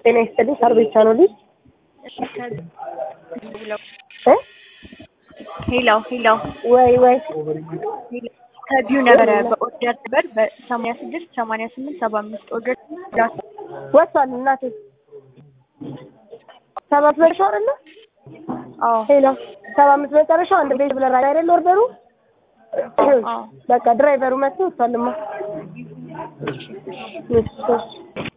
ጤና ይስጥልኝ። ሳር ቤቻ ነው ልጅ እ ሄሎ ሄሎ ወይ ወይ ከቢዩ ነበረ በኦርደር ነበር በሰማንያ ስድስት ሰማንያ ስምንት ሰባ አምስት ኦርደር ወጥቷል እናቴ ሰባት መጨረሻው አይደለ? አዎ ሄሎ ሰባ አምስት መጨረሻው አንድ ቤት ብለራ አይደል ኦርደሩ? አዎ በቃ ድራይቨሩ መጥቶ ወጥቷልማ። እሺ እሺ